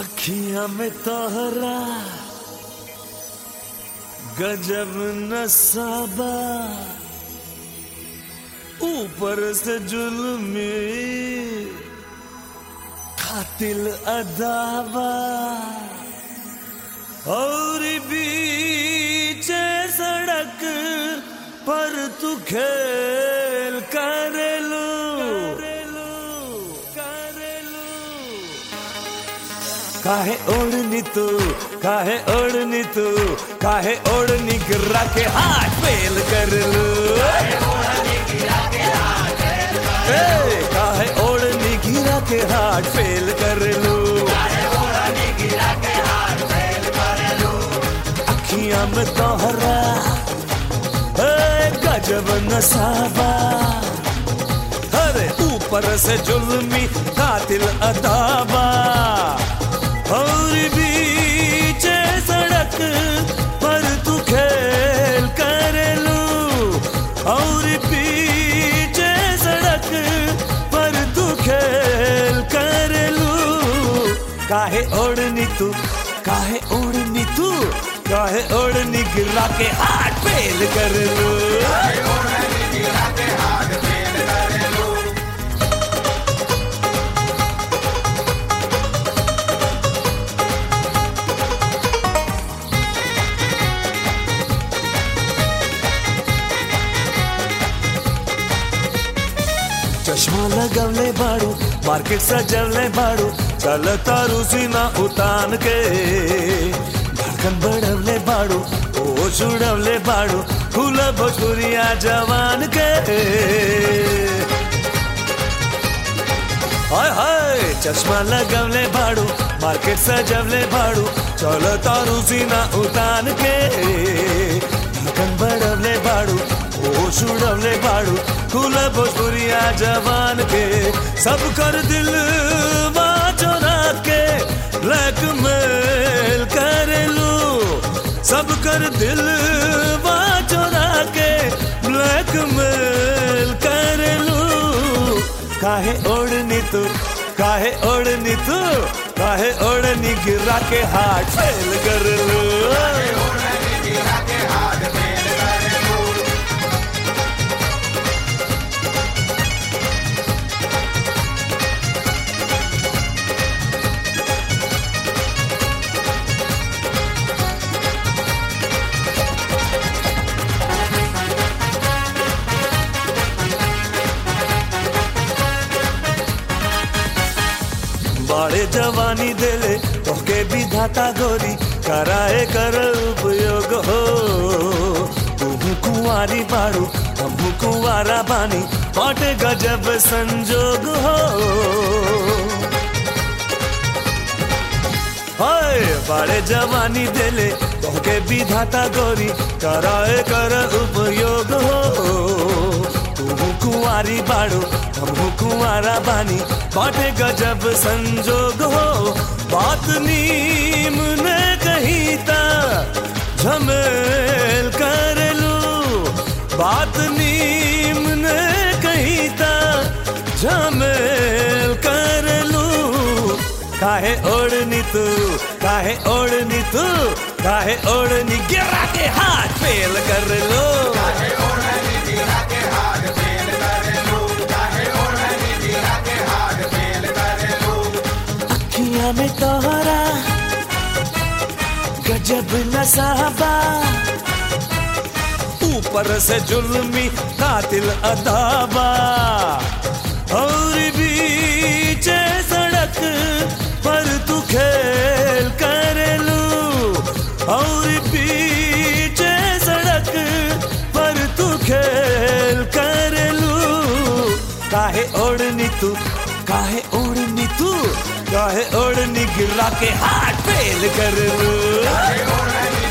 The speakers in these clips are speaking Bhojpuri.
अखियां में तोहरा गजब नसाबा ऊपर से जुल्मी कातिल अदावा और बीच सड़क पर तू खेल करेलू करेलू काहे ओढ़नी तू काहे ओढ़नी तू काहे ओढ़नी गिरा के हाथ फेल कर लू ए, काहे ओढ़नी गिरा के हाथ फेल कर लू अखियां में तोहरा ए, गजब नसाबा अरे ऊपर से जुल्मी कातिल अदाबा और बीच सड़क पर तू खेल करेलू और पीछे सड़क पर तू खेल करेलू काहे ओढ़नी तू काहे ओढ़नी तू काहे ओढ़नी गिरा के हाथ फेल कर लू चश्मा लगवले बाड़ू मार्केट सजवले बाड़ू चल तारू सीना उतान के धड़कन बढ़वले बाड़ू ओ छुड़वले बाड़ू फूल भोजपुरिया जवान के हाय हाय चश्मा लगवले बाड़ू मार्केट सजवले बाड़ू चल तारू सीना उतान के धड़कन बढ़वले बाड़ू ओ छुड़वले बाड़ू फूल भोजपुरिया जवान के सब कर दिल चोरा के ब्लैकमेल करेलू सब कर दिल चोरा के ब्लैकमेल करेलू काहे ओढ़नी तू काहे ओढ़नी तू काहे ओढ़नी गिरा के हाथ फेल कर लू बाड़े जवानी देले तोके विधाता गोरी कराए कर उपयोग हो तुहू कुंवारी बाड़ू हमू कुंवारा बानी बाटे गजब संजोग हो हाय बाड़े जवानी देले तोके विधाता गोरी कराए कर उपयोग हो तुहू कुंवारी बाड़ू हमहू कुंवारा बानी बाटे गजब संजोग हो बात नीम ने कही ता झमेल कर लू बात नीम ने कही ता झमेल कर लू काहे ओढ़नी तू काहे ओढ़नी तू काहे ओढ़नी गिरा के हाथ फेल कर लो अखियां में तोहरा गजब नसाबा ऊपर से जुल्मी कातिल अदाबा और बीच सड़क पर तू खेल करेलू और बीच सड़क पर तू खेल करेलू काहे ओढ़नी तू काहे ओढ़नी तू काहे ओढ़नी गिरा के हाथ फेल कर लू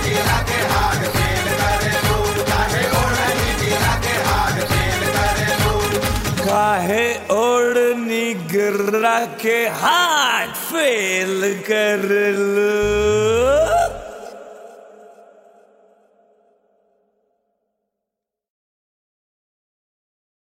काहे ओढ़नी गिरा के हाथ फेल कर लू